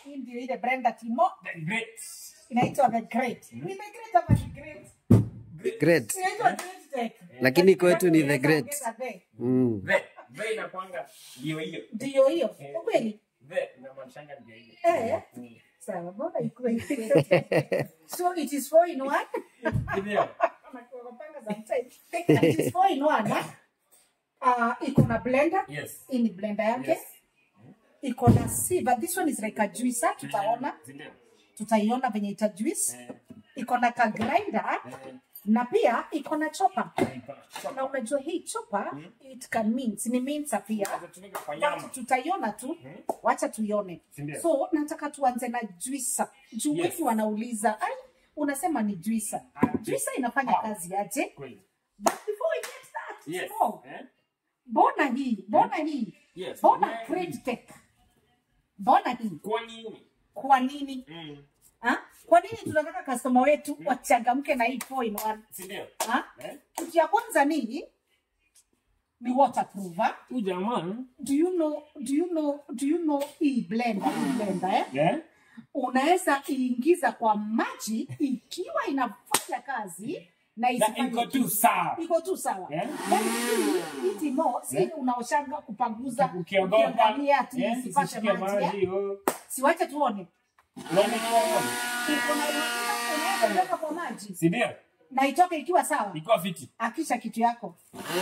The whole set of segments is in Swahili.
hii ndio ile blender timo The great. inaitwa the great ni the great ama the great Great. inaitwa great tech Lakini kwetu ni the Unaweza great. ongeza the. Mm. The. The inakuanga ndio hiyo. ndio hiyo ukweli The inamaanishanga ndio hiyo. eh sawa mbona ikuwe hivi? so it is four in one Ndio. Wanapanga sometimes. it is four in one eh? uh, iko na blender Yes. hii ni blender yake Yes. iko na sieve this one is like a juicer tutaona Ndio. tutaiona venye ita juice Eh, iko na ka grinder eh, na pia iko na chopper ipa. na unajua hii chopper it can mince ni mince pia Sasa tunaenda kwa nyama. But tutaiona tu wacha tuione Sindio? so nataka tuanze na juisa juu Yes. wengi wanauliza ai unasema ni juisa Ah, juisa inafanya How? kazi aje Kweli. but before we get that Yes. oh, Eh? bona hii bona hii Yes. bona Yeah. great tech bona hii Kwa nini? kwa nini Mm. ha? kwa nini tunataka customer wetu wachangamke na hii four in one Si ndio? ha? Eh? kitu ya kwanza ni ni waterproof ha? Huyu jamaa do you know do you know do you know hii blender hii blender eh? eh? unaweza iingiza kwa maji ikiwa inafanya kazi na Na isifanye iko tu kitu. sawa. iko tu sawa Eh? Yaani hii- hii timo si unaoshanga kupanguza Ukiogopa ukiangalia ati eh, isipate isishike maji eh? maji. oh. siwache tuone Unaona tuone. Iko na unaweza kuweka kwa maji Si ndio? na itoke ikiwa sawa Iko fiti. akisha kitu yako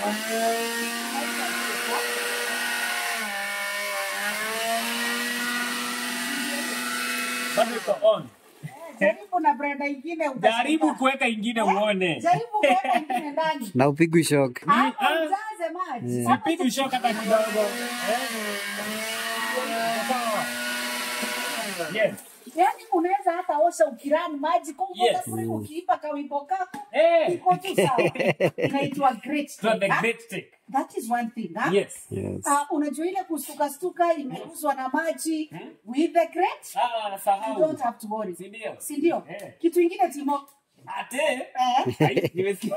Bado iko on. jaribu na brenda ingine utashangaa. Jaribu kuweka ingine uone. jaribu kuweka ingine ndani Na upigwi shock. hapo ah. ujaze maji Hapa Sipigi shoka hata kidogo. Eh? Sawa. Yes. yaani unaweza hata osha ukirani maji kwa hivyo Yes. utafurika ukiipa kawimbo kako Eh. iko tu sawa inaitwa great So the Tech, ah. great take. that is one thing ah. Yes. Yes. Ah, unajua ile kustuka stuka imeuzwa na maji with the great Ah, you sahau. don't have to worry Si ndio? si ndio Eh. kitu ingine timo Ate. eh, Ai, nimesikia.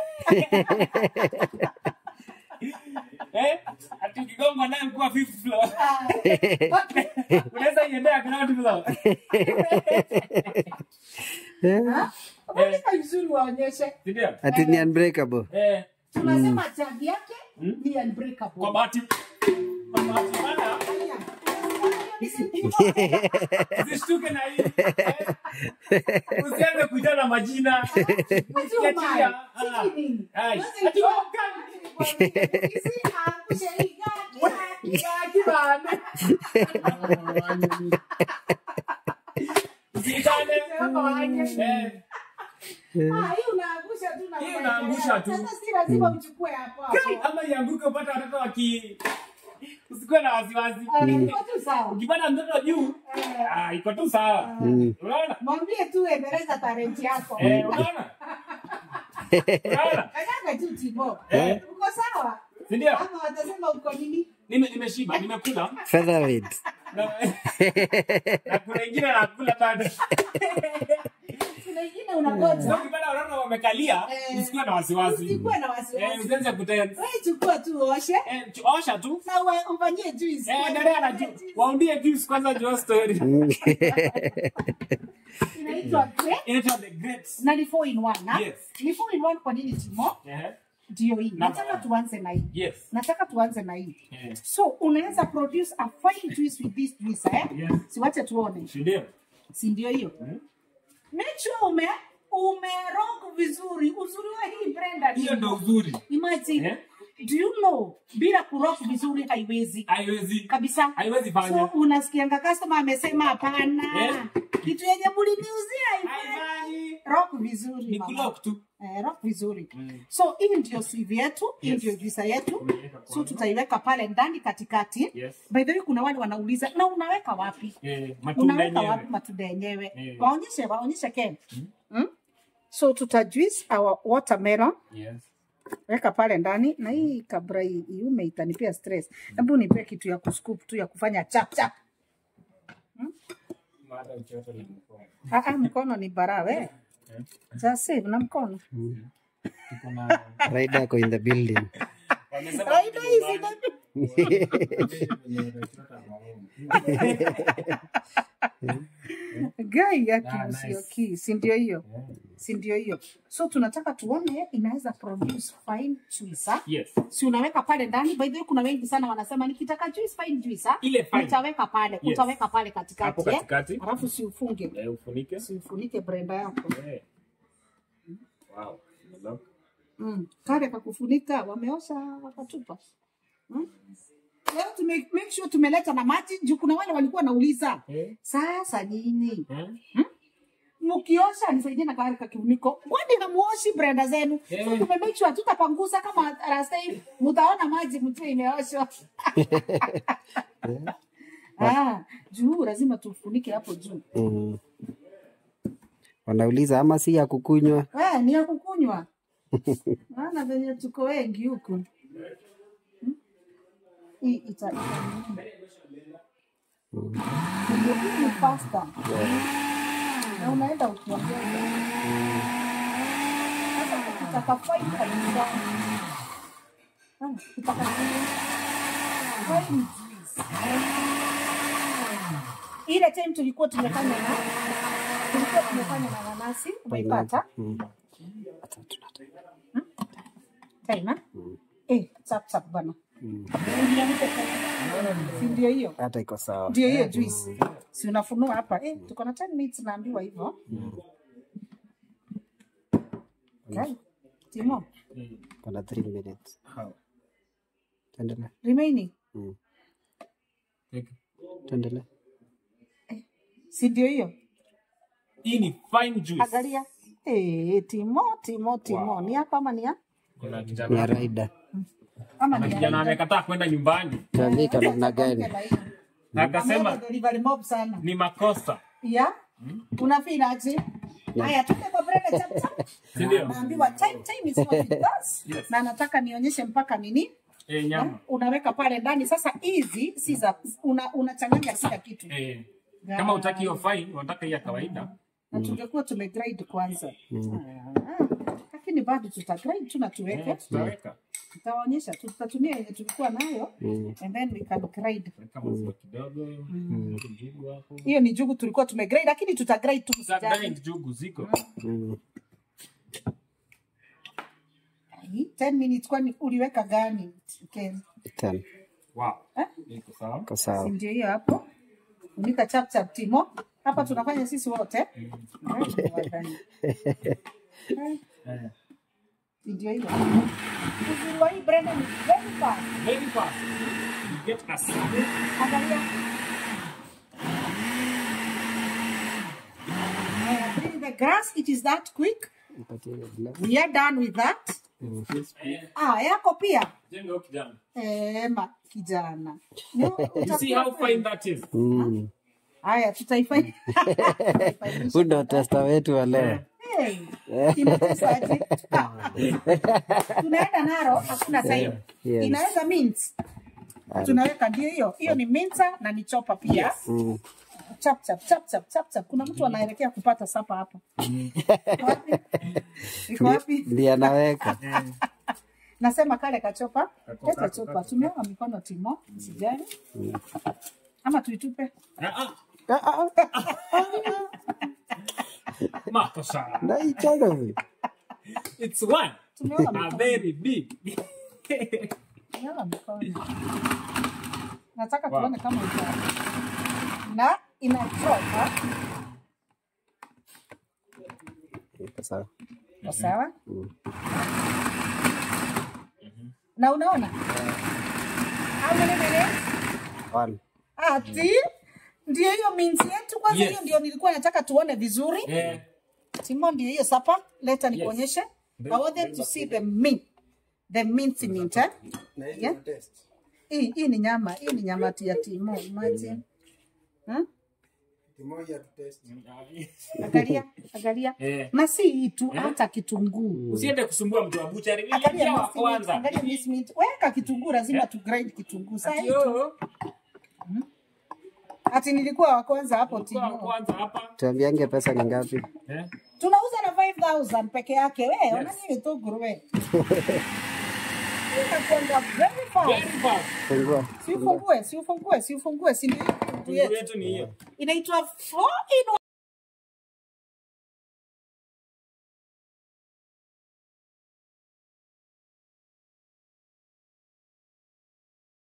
Eh? Ati ukigongwa naye kuwa fifth floor. ah, okay. Unaweza iendea ground floor. Ah, Wapika vizuri waonyeshe Si ndio? Ati ni unbreakable. Eh. tunasema tag yake ni unbreakable Kwa bahati kwa bahati mbaya usishtuke na hii. Eh? Usianze kuita na majina. Ukiachilia, ah. Ai. Ati ya kibana. Usiitane. Eh. Hii unaangusha tu. Kai, ama ianguke upate watoto waki usikuwe na wasiwasi. Ukipata mtoto juu, ah, iko tu sawa. Unaona? mwambie tu endeleza talenti yako Eh, unaona? Unaona? kanyaga tu tibo Eh. uko sawa Si ndio? ama watasema uko nini Nime nimeshiba, nimekula. Featherweight. Na na kuna ingine nakula bado. kuna ingine Sasa unangoja ukipata watoto wamekalia, Eh. usikuwe na wasiwasi. usikuwe na Eh, wasiwasi usianze kutense. wewe chukua tu oshe Eh, ch- osha tu. na uwe- ufanyie juice Eh, endelea na juu. Waundie juice kwanza juu ya story. inaitwa great Inaitwa the great. na ni four in one na Yes. ni four in one kwa nini timo Eh, ndio hii Number nataka one. tuanze na hii Yes. nataka tuanze na hii Eh, so unaweza produce a fine juice with this juice eh Yes. siwache tuone si ndio? si ndio hiyo make sure ume umerog vizuri uzuri wa hii blender ni- Hiyo ndo uzuri. imagine Eh? do you know bila kurok vizuri haiwezi Haiwezi. kabisa Haiwezi fanya. so unasikianga customer amesema hapana Eh? kitu yenye muliniuzia haifanyi Haifanyi. rock vizuri Ni mama. kulock tu. Eh, rock vizuri so hii ndio sieve yetu hii Yes. ndio juisa yetu Tumeiweka so kwanza. tutaiweka pale ndani katikati Yes. by the way kuna wale wanauliza na unaweka wapi Eh, matunda unaweka yenyewe. wapi matunda yenyewe Eh. waonyeshe waonyeshe ken mm? so tuta juice our watermelon Yes. weka pale ndani na hii kabla hii iume itanipea stress hebu nipe kitu ya kuscoop tu ya kufanya chap chap Mada uchoto na mkono. ah ah, mkono ni barawe za save na mkono Tuko na Rider ako in the building. wamesema Raida hizi na- Wamesema gai ya Ah, kimusioki si ndio hiyo Yeah. si ndio hiyo so tunataka tuone inaweza produce fine juice ah? Yes. si unaweka pale ndani by the way kuna wengi sana wanasema nikitaka juice fine juice ah? Ile fine. utaweka pale Yes. utaweka pale katikati Hapo eh? katikati. alafu si ufunge Eh, ufunike. si ufunike brenda yako Eh. Wow. Look. mm. kale kakufunika wameosha wakatupa mm? leo tume make sure tumeleta na maji juu kuna wale walikuwa nauliza Eh. sasa nini Eh. mkiosha nisaidie na kale kakifuniko kwani hamuoshi brenda zenu Eh. so tume make sure tutapanguza kama last time mtaona maji mjue imeoshwa ah, juu lazima tufunike hapo juu Mm. Wanauliza ama si ya kukunywa? Eh, ni ya kukunywa maana venye tuko wengi huku Hmm? hii ita ita- ndio hii ni pasta na unaenda ukiongeza sasa ukitaka fine kabisa Ah, ukitaka fine juice ile time tulikuwa tumefanya na tulikuwa tumefanya na nanasi umeipata Mm. Taima? Eh, chap chap bana. Si ndio hiyo? Hata iko sawa. Ndio hiyo juice. Si unafunua hapa. Eh, tuko na 10 minutes naambiwa hivyo. Okay. Timo, Kuna 3 minutes. How? Tuendelee. remaining. Mm. Take. Tuendelee. Si ndio hiyo? Hii ni fine juice. Angalia. Eh, Timo, Timo, Timo. Wow. Ni hapa ama ni ya? Kuna Ni ya kijana. Raida. Ama Kuna ni kijana ya? amekataa kwenda nyumbani. Tuambie iko namna gani? Na akasema Ameenda delivery mob sana. ni makosa. Ya? Unafeel aje? Haya, tupe kwa brenda chap chap. Si ndio? naambiwa time time is what it does Yes. na nataka nionyeshe mpaka nini Eh, nyama. unaweka pale ndani sasa hizi si za una, unachanganya kila kitu Eh. Kama utaki hiyo fine, unataka hii ya kawaida. na tungekuwa tumegrade kwanza Ah, lakini bado tutagrade tu na tuweke Eh, tutaweka. tutawaonyesha tu- tutatumia yenye tulikuwa nayo and then we can grade Weka maziwa kidogo. Njugu hapo. hiyo ni jugu tulikuwa tumegrade lakini tutagrade tu Za msijali grind njugu ziko. Mm. Ai, 10 minutes kwani uliweka gani Ken? Ten. Wow. Eh? Iko sawa. Iko Si sawa. ndio hiyo hapo unika chap chap timo hapa tunafanya sisi wote Eh, wadhani. Eh, Eh. si ndio hiyo uzuri wa hii Brenda ni very fast Very fast. You get us. angalia Eh, bring the grass it is that quick Nipatie hiyo glass. we are done with that ah yako pia Jenga huyo kijana. eh ma kijana Ni- You see how fine that is? Mm. haya tutaifanya Huu ndo testa wetu wa leo. Hey, kimetesaje? tunaenda naro hakuna time Yes. inaweza mint tunaweka ndio hiyo hiyo ni minta na ni chopa pia Mm. chap chap chap chap chap chap kuna mtu anaelekea kupata sapa hapa Iko wapi? iko wapi Ndiye anaweka. nasema kale kachopa Kako- leta kako- chopa kako. tumeoa mikono timo sijali ama tuitupe Ah, Ah, ah, ah. Makosa. Naichanga vi. It's one. tumeoa A mikono very big. tumeoa mikono nataka Wow. tuone kama ita na inachopa Iko sawa. Iko sawa na unaona How many minutes? One. ati ndio hiyo minsi yetu kwanza Yes. hiyo ndio nilikuwa nataka tuone vizuri Eh. timo ndio hiyo sapa leta nikuonyeshe Bring- i want them bring to back. see the mint the minty mint eh? yeah? hii hii ni nyama hii ni nyama ya timo imagine huh? angalia angalia Eh. na si hii tu hata kitunguu Usiende kusumbua mtu wa buchari. angalia Niliingia wa minced meat, kwanza. angalia minced meat. weka kitunguu lazima tu grind kitunguu sasa hii tu- Yo. ati nilikuwa wa kwanza hapo Kwa wa timo kwanza hapa. Tuambiange pesa ni ngapi? Eh. tunauza na 5000 peke yake we yes. unanini tu nguruwe inakwenda very fast Very fast. Fungua. si ufungue si ufungue si ufungue si ndio kitunguu Kitunguu yetu yetu ni hiyo. inaitwa four in